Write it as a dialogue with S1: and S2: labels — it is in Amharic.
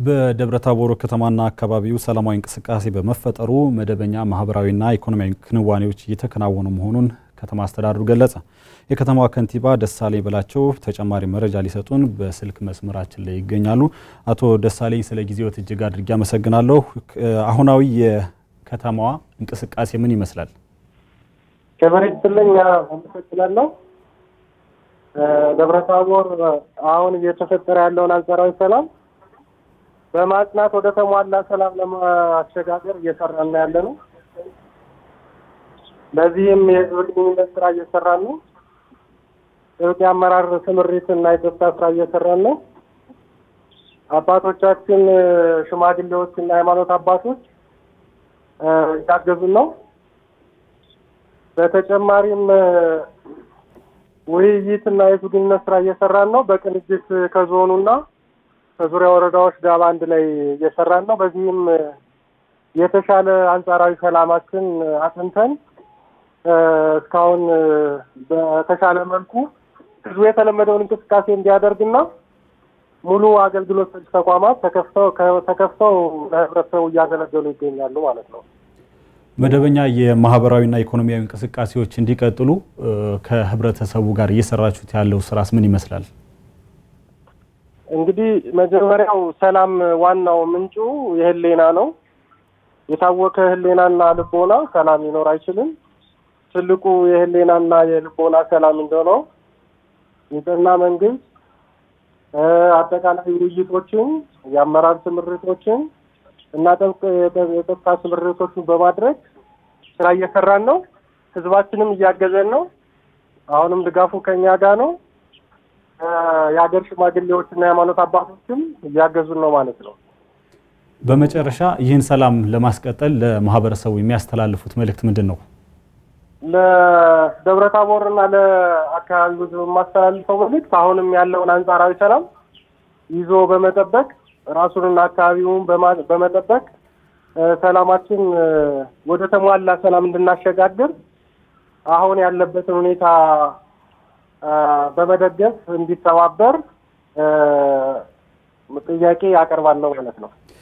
S1: በደብረ ታቦር ከተማና አካባቢው ሰላማዊ እንቅስቃሴ በመፈጠሩ መደበኛ ማህበራዊና ኢኮኖሚያዊ ክንዋኔዎች እየተከናወኑ መሆኑን ከተማ አስተዳደሩ ገለጸ። የከተማዋ ከንቲባ ደሳለኝ በላቸው ተጨማሪ መረጃ ሊሰጡን በስልክ መስመራችን ላይ ይገኛሉ። አቶ ደሳለኝ ስለ ጊዜዎት እጅግ አድርጌ አመሰግናለሁ። አሁናዊ የከተማዋ እንቅስቃሴ ምን ይመስላል?
S2: ክብር ይስጥልኝ። አመሰግናለሁ። ደብረ ታቦር አሁን እየተፈጠረ ያለውን አንጻራዊ ሰላም በማጽናት ወደ ተሟላ ሰላም ለማሸጋገር እየሰራን ያለ ነው። በዚህም የህዝብ ግንኙነት ስራ እየሰራን ነው። ጥብቅ የአመራር ስምሪት እና የጸጥታ ስራ እየሰራን ነው። አባቶቻችን ሽማግሌዎች እና ሃይማኖት አባቶች እያገዙን ነው። በተጨማሪም ውይይት እና የህዝብ ግንኙነት ስራ እየሰራን ነው። በቅንጅት ከዞኑና ከዙሪያ ወረዳዎች ጋር በአንድ ላይ እየሰራን ነው። በዚህም የተሻለ አንጻራዊ ሰላማችን አጥንተን እስካሁን በተሻለ መልኩ ህዝቡ የተለመደውን እንቅስቃሴ እንዲያደርግና ሙሉ አገልግሎት ሰጪ ተቋማት ተከፍተው ተከፍተው ለህብረተሰቡ እያገለገሉ ይገኛሉ ማለት ነው።
S1: መደበኛ የማህበራዊና ኢኮኖሚያዊ እንቅስቃሴዎች እንዲቀጥሉ ከህብረተሰቡ ጋር እየሰራችሁት ያለው ስራስ ምን ይመስላል?
S2: እንግዲህ መጀመሪያው ሰላም ዋናው ምንጩ የህሌና ነው። የታወቀ ህሌናና ልቦና ሰላም ሊኖር አይችልም። ትልቁ የህሌናና የልቦና ሰላም እንደሆነው የጠና መንግስት አጠቃላይ ውይይቶችን፣ የአመራር ስምሪቶችን እና የጸጥታ ስምሪቶችን በማድረግ ስራ እየሰራን ነው። ህዝባችንም እያገዘን ነው። አሁንም ድጋፉ ከኛ ጋር ነው። የሀገር ሽማግሌዎች እና የሃይማኖት አባቶችም እያገዙን ነው ማለት ነው።
S1: በመጨረሻ ይህን ሰላም ለማስቀጠል ለማህበረሰቡ የሚያስተላልፉት መልእክት ምንድን ነው?
S2: ለደብረ ታቦር እና ለአካባቢው ህዝብ የማስተላልፈው መልእክት አሁንም ያለውን አንጻራዊ ሰላም ይዞ በመጠበቅ ራሱንና አካባቢውን በመጠበቅ ሰላማችን ወደ ተሟላ ሰላም እንድናሸጋግር አሁን ያለበትን ሁኔታ በመደገፍ እንዲተባበር ጥያቄ ያቀርባለሁ ማለት ነው።